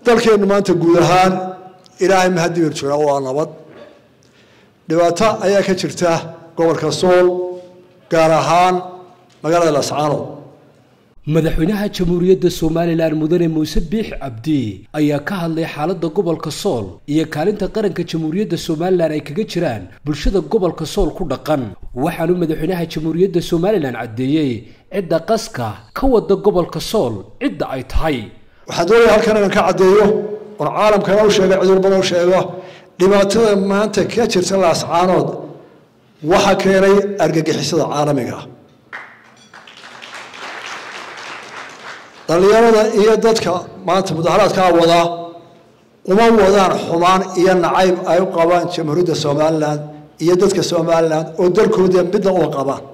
dalkeennu maanta guud ahaan ilaahay mahadibir jira waa nabad dhibaato ayaa ka jirta gobolka sool gaar ahaan magaalada lascaanood madaxweynaha jamhuuriyadda somalilan mudane muuse biix cabdi ayaa ka hadlay xaaladda gobolka sool iyo kaalinta qaranka jamhuuriyadda somalilan ay kaga jiraan bulshada gobolka sool ku dhaqan waxaanu madaxweynaha jamhuuriyadda somalilan caddeeyey cidda qaska ka wada gobolka sool cidda ay tahay waxaan doonaya halkan inaan ka caddeeyo oon caalamkana u sheega cid walbana u sheego dhibaatada maanta ka jirta laascaanood waxa keenay argagixisada caalamiga ah dhallinyarada iyo dadka maanta mudaharaadkaa wadaa uma wadaan xumaan iyo nacayb ay u qabaan jamhuuriyadda somalilan iyo dadka somalilan oo dalkooda midna uma qabaan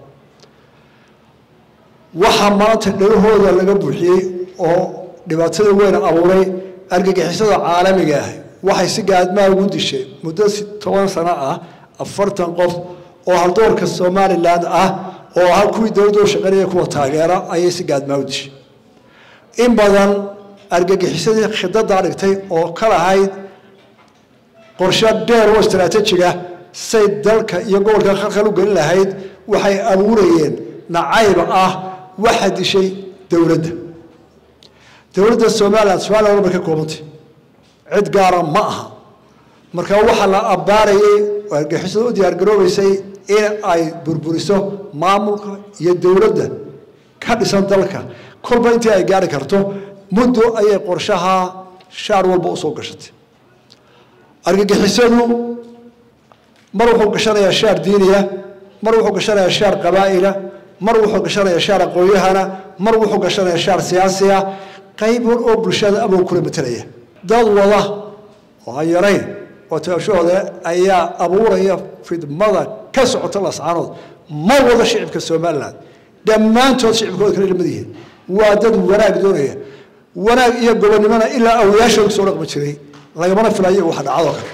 waxaa maanta dhagahooda laga buuxiyey oo dhibaatada weyn abuuray argagixisada caalamiga ah waxay si gaadmaa ugu dishay muddo toban sano ah afartan qof oo haldoorka somalilan ah oo ah kuwii dowladda u shaqeynaya kuwa taageera ayay si gaadmaa u dishay in badan argagixisadii khidadaa dhigtay oo ka lahayd qorshe dheer oo istaraatiijiga say dalka iyo gobolka khalkhal u gelin lahayd waxay abuurayeen nacayb ah waxa dishay dowladda dowladda somalilan somalilan walba ka koobantay cid gaara ma aha marka waxaa la abbaarayay oo argagixisada u diyaargaroobaysay in ay burburiso maamulka iyo dowladda ka dhisan dalka kolba intii ay gaari karto muddo ayay qorshaha shaar walba usoo gashatay argagixisadu mar wuxuu gashanayaa shaar diiniya mar wuxuu gashanayaa shaar qabaa'ila mar wuxuu gashanayaa shaar aqoonyahana mar wuxuu gashanayaa shaar siyaasiya qayb hor oo bulshada abuu kula matelaya dad wada oo aan yarayn oo taashahooda ayaa abuuraya fidmada ka socota lascaanood ma wada shicibka somalilan dhammaantood shicibkooda kala lamid yihiin waa dad wanaag doonaya wanaag iyo gobonnimona ilaa awlayaashooda soo dhaqmi jiray lagamana filayo waxa dhacdoo kale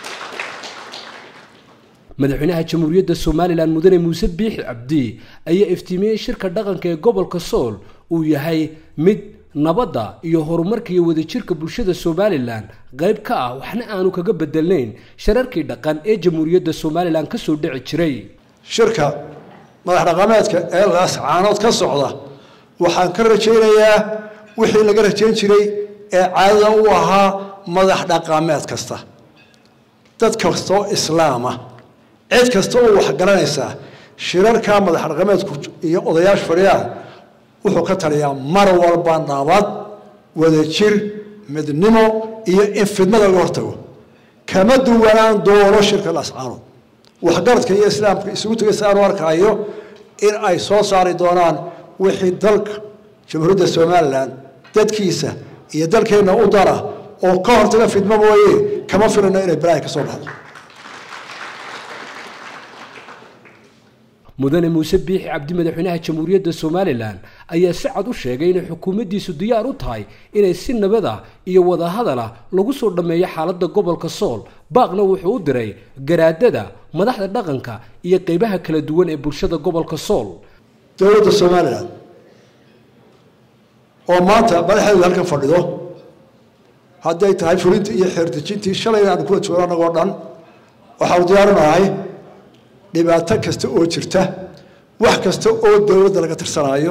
madaxweynaha jamhuuriyadda somalilan mudane muuse biixi cabdi ayaa iftiimiyey shirka dhaqanka ee gobolka sool uu yahay mid nabadda iyo horumarka iyo wadajirka bulshada somalilan qayb ka ah waxna aanu kaga bedelnayn shararkii dhaqan ee jamhuuriyadda somalilan kasoo dhici jiray shirka madax dhaqameedka ee laascaanood ka socda waxaan ka rajaynayaa wixii laga rajayn jiray ee caadada u ahaa madax dhaqameed kasta dad kastoo islaama cid kasta oo wax garanaysaa shirarka madax dhaqameedku iyo odayaasha fadhiyaan wuxuu ka taliyaa mar walba nabad wadajir midnimo iyo in fidnada laga hortago kama duwanaan doono shirka laascaanood waxgaradka iyo islaamka isugu tegay si aanu arkaayo in ay soo saari doonaan wixii dalka jamhuuriyadda somalilan dadkiisa iyo dalkeenna u dara oo ka hortaga fidmo mooye kama filino inay balaahi ka soo baxdo mudane muuse biixi cabdi madaxweynaha jamhuuriyadda somalilan ayaa si cad u sheegay inay xukuumaddiisu diyaar u tahay inay si nabada iyo wadahadala lagu soo dhammeeyo xaaladda gobolka sool baaqna wuxuu u diray garaadada madaxda dhaqanka iyo qeybaha kala duwan ee bulshada gobolka sool dowladda somalilan oo maanta madaxeedu halkan fadhido hadday tahay fulintii iyo xeerdejintii shalayna aanu kula joogo annagoo dhan waxaanu diyaarinahay dhibaato kasta oo jirta wax kasta oo dowladda laga tirsanaayo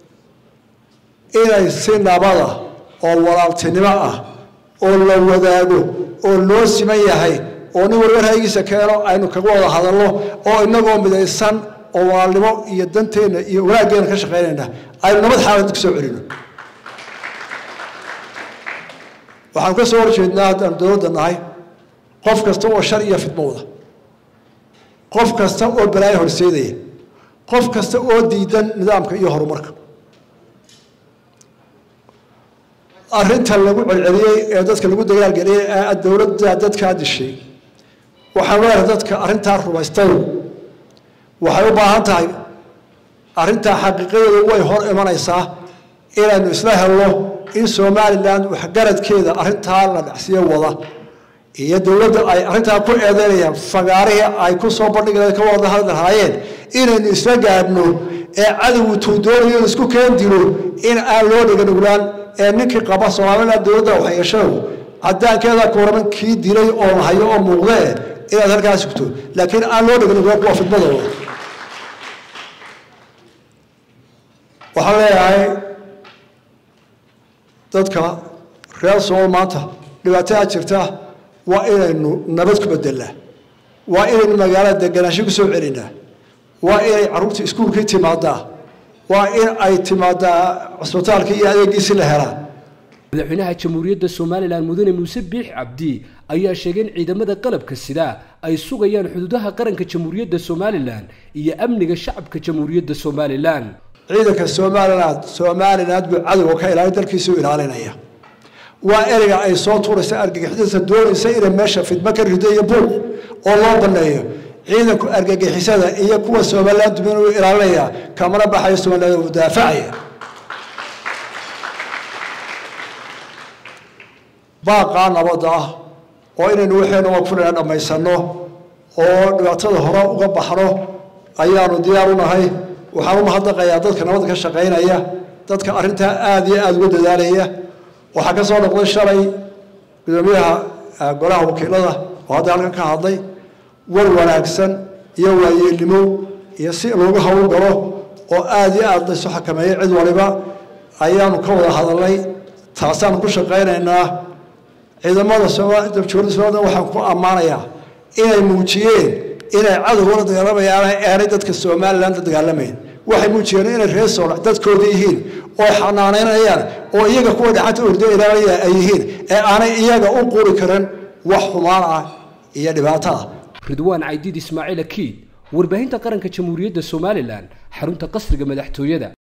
inay si nabada oo walaaltinimo ah oo la wadaago oo loo siman yahay oo nin warwar haygiisa keeno aynu kaga wada hadalno oo inagoo midaysan oo walaalnimo iyo danteenna iyo wanaaggeena ka shaqaynayna aynu nabad xaalad ku soo celino waxaanu ka soo horjeednaa haddaanu dowladda nahay qof kasta oo shar iyo fidmo wada qof kasta oo balaayo horseedaya qof kasta oo diidan nidaamka iyo horumarka arrinta lagu celceliyey ee dadka lagu dagaalgeliyey ee dowladda dadkaa dishay waxaan leedahay dadka arrintaa rumaystay waxay u baahan tahay arrintaa xaqiiqadeedu way hor imanaysaa inaynu isla helno in somalilan waxgaradkeeda arrintaa la dhacsiyo wada iyo dowladda ay arrintaa ku eedeynayaan fagaarihii ay ku soo bandhigeen ka wada hadli lahaayeen inaynu isla gaadhno ee cadowgu tuu doonayo in isku keen dilo in aan loo dhiganuglaan ee ninkii qaba somaliland dowladda waxyeeshadu cadaankeeda kuuraman kii dilay oo lahayo oo muuqdee inaad halkaas sugto laakiin aan loo dhiganuglaan kuwa fidmadooda waxaan leeyahay dadka reer sool maanta dhibaatada jirta waa inaynu nabad ku bedelnaa waa inaynu magaalada deganaansho ku soo celinaa waa inay carruurta iskuulkii timaadaa waa in ay timaadaa cusbitaalkii iyo adeegiisi la helaa madaxweynaha jamhuuriyadda somalilan mudane muuse biix cabdi ayaa sheegay in ciidamada qalabka sida ay sugayaan xuduudaha qaranka jamhuuriyadda somalilan iyo amniga shacabka jamhuuriyadda somalilan ciidanka somaliland somaliland buu cadowga ka ilaalin dalkiisuu ilaalinaya waa ereyga ay soo tuuraysa argagixisada doonaysa inay meesha fidmo ka rido iyo buuq oo loo baneeyo ciidanku argagixisada iyo kuwa somaliland dumin uu ilaalinaya kamana baxayo somaliland uu daafacaya baaqaa nabadda ah oo inaynu waxaynu waqfunayna dhammaysano oo dhibaatada hore uga baxno ayaanu diyaar u nahay waxaan u mahadnaqayaa dadka nabadda ka shaqaynaya dadka arrintaa aada iyo aada uga dadaalaya waxaa ka soo noqday shalay gudoomiyaha golaha wakiilada oo hadda halkan ka hadlay war wanaagsan iyo waayeelnimo iyo si loogu hawl galo oo aada iyo aada laysu xakameeyay cid waliba ayaanu ka wada hadalnay taasaanu ku shaqaynaynaa ciidamada jamhuuriyadda somaliland waxaan ku ammaanayaa inay muujiyeen inay cadowga la dagaalamayaan aanay dadka somaliland la dagaalamayn waxay muujiyeen inay reer sool dadkooda yihiin oo xanaanaynayaan oo iyaga kuwa dhacanta ordo ilaalaya ay yihiin ee aanay iyaga u quri karin wax xumaan ah iyo dhibaato ah ridwaan caydiid ismaaciil akiid warbaahinta qaranka jamhuuriyadda somalilan xarunta qasriga madaxtooyada